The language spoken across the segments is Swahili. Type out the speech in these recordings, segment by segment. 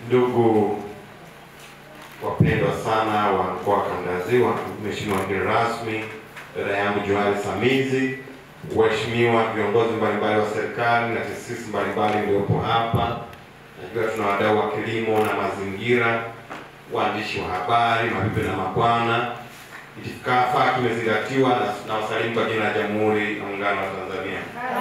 Ndugu wapendwa sana wa mkoa wa Kanda ya Ziwa, Mheshimiwa mgeni rasmi, dada yangu Johari Samizi, waheshimiwa viongozi mbalimbali wa serikali na taasisi mbalimbali mliopo hapa, najua tuna wadau wa kilimo na mazingira, waandishi wa habari, mabibi na mabwana, itifaa kimezingatiwa na, na wasalimu kwa jina la Jamhuri ya Muungano wa Tanzania.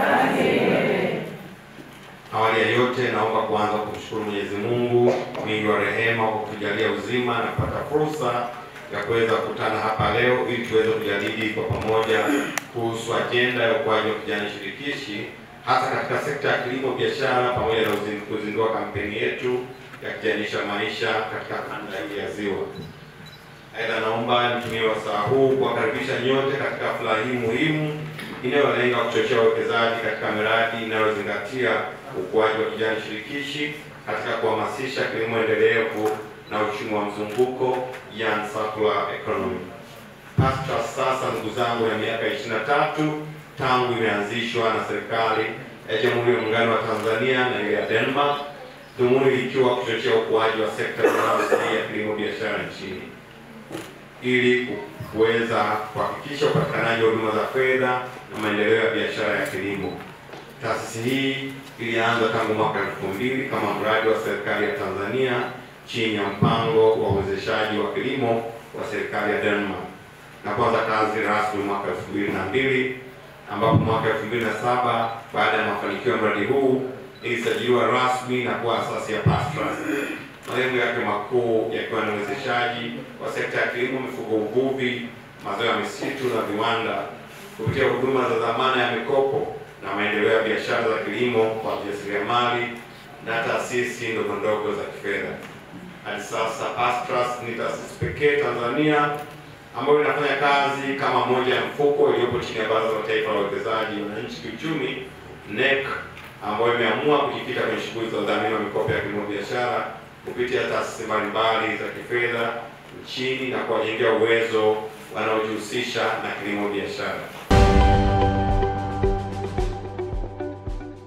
Awali ya yote naomba kuanza kumshukuru Mwenyezi Mungu mwingi wa rehema kwa kutujalia uzima na kupata fursa ya kuweza kukutana hapa leo ili tuweze kujadili kwa pamoja kuhusu ajenda ya ukuaji wa kijani shirikishi hasa katika sekta ya kilimo biashara, pamoja na uzin- kuzindua kampeni yetu ya kijanisha maisha katika kanda hii ya Ziwa. Aidha, naomba nitumie wasaa huu kuwakaribisha nyote katika hafla hii muhimu inayolenga kuchochea uwekezaji katika miradi inayozingatia ukuaji wa kijani shirikishi katika kuhamasisha kilimo endelevu na uchumi wa mzunguko, yani circular economy. PASTRA sasa, ndugu zangu, ya miaka 23 tangu imeanzishwa na serikali ya Jamhuri ya Muungano wa Tanzania na ile ya Denmark, dhumuni likiwa kuchochea ukuaji wa sekta binafsi ya kilimo biashara nchini ili kuweza kuhakikisha upatikanaji wa huduma za fedha na maendeleo ya biashara ya kilimo. Taasisi hii ilianza tangu mwaka elfu mbili kama mradi wa serikali ya Tanzania chini ya mpango wa uwezeshaji wa kilimo wa serikali ya Denmark na kuanza kazi rasmi mwaka elfu mbili na mbili ambapo mwaka elfu mbili na saba baada ya mafanikio ya mradi huu ilisajiliwa rasmi na kuwa asasi ya PASTRA malengo yake makuu yakiwa ni uwezeshaji wa sekta ya kilimo, mifugo, uvuvi, mazao ya misitu na viwanda kupitia huduma za dhamana ya mikopo na maendeleo ya biashara za kilimo kwa wajasiriamali na taasisi ndogo ndogo za kifedha. Hadi sasa PASTRAS ni taasisi pekee Tanzania ambayo inafanya kazi kama moja ya mfuko iliyopo chini ya Baraza la Taifa la Uwekezaji Wananchi Kiuchumi NEC, ambayo imeamua kujikita kwenye shughuli za udhamini wa mikopo ya kilimo biashara kupitia taasisi mbalimbali za kifedha nchini na kuwajengea uwezo wanaojihusisha na kilimo biashara.